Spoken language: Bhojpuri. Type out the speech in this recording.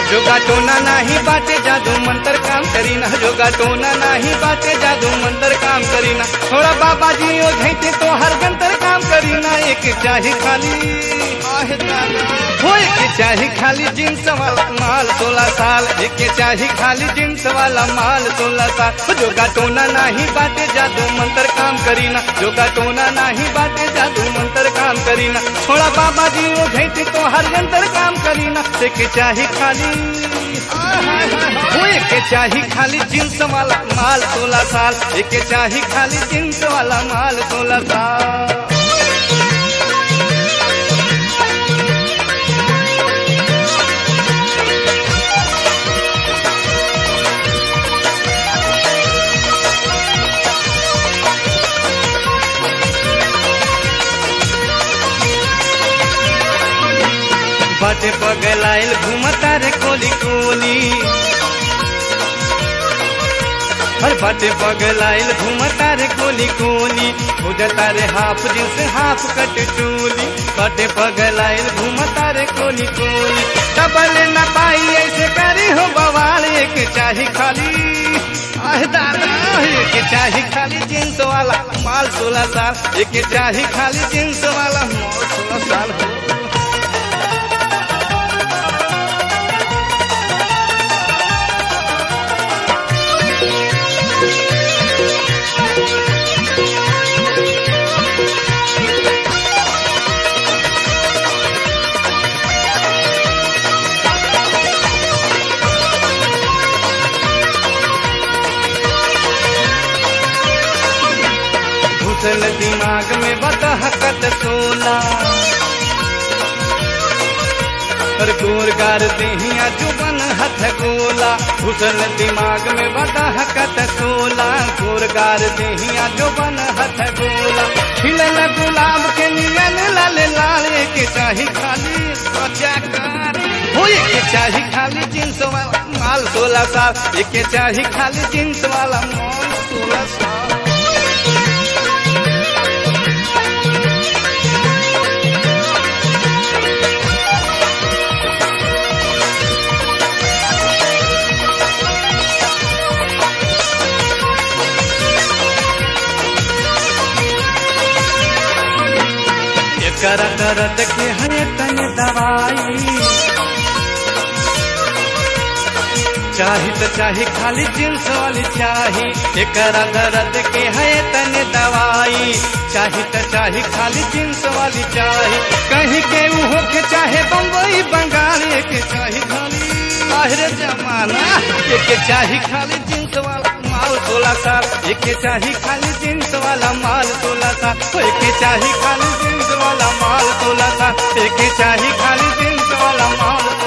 जोगा टोना नाही बाटे जादू मंतर काम करीना जोगा टोना नाही बाटे जादू मंतर काम करीना थोड़ा बाबा जी ओ झैते तो हर गंतर काम करीना एक चाहे खाली आहे दादा हो एक चाहे खाली जींस वाला माल सोलह साल एक चाहे खाली जींस वाला माल सोलह साल जोगा टोना नाही बाटे जादू मंतर काम करीना जोगा टोना नाही बाटे जादू मंतर काम करीना थोड़ा बाबा जी ओ झैते तो हर गंतर काम करीना एक चाहे खाली वो एक चाही खाली जींस वाला माल सोलह साल एक चाही खाली जींस वाला माल सोलह साल बाटे पगलाइल घूमता रे कोली कोली हर बाटे पगलाइल घूमता रे कोली कोली उजता रे हाफ जींस हाफ कट चोली बाटे पगलाइल घूमता रे कोली कोली डबल न पाई ऐसे करे हो बवाल एक चाही खाली आह दादा एक चाही खाली जींस वाला माल सोलह साल एक चाही खाली जींस वाला माल सोलह साल हो घुसल दिमाग में बदहकत सोला और गोरगार देहिया जुबन हथ गोला घुसल दिमाग में बदहकत सोला गोरगार देहिया जुबन हथ गोला खिलल गुलाब के नियन लाल लाल के चाही खाली बचा कर हो एक चाही खाली जींस वाला माल सोलह साल एक चाही खाली जींस वाला माल सोलह साल कर दर्द के है तन दवाई चाही तो चाही खाली जींस वाली चाही एकरा दर्द के है तन दवाई चाही तो चाही खाली जींस वाली चाही कहीं के उहो के चाहे बम्बई बंगाल एक चाही खाली बाहर जमाना एक चाही खाली जींस वाला माल सोलह साल एक चाही खाली जींस वाला माल सोलह साल एक चाही खाली जींस वाला माल सोलह साल एक चाही खाली जींस वाला माल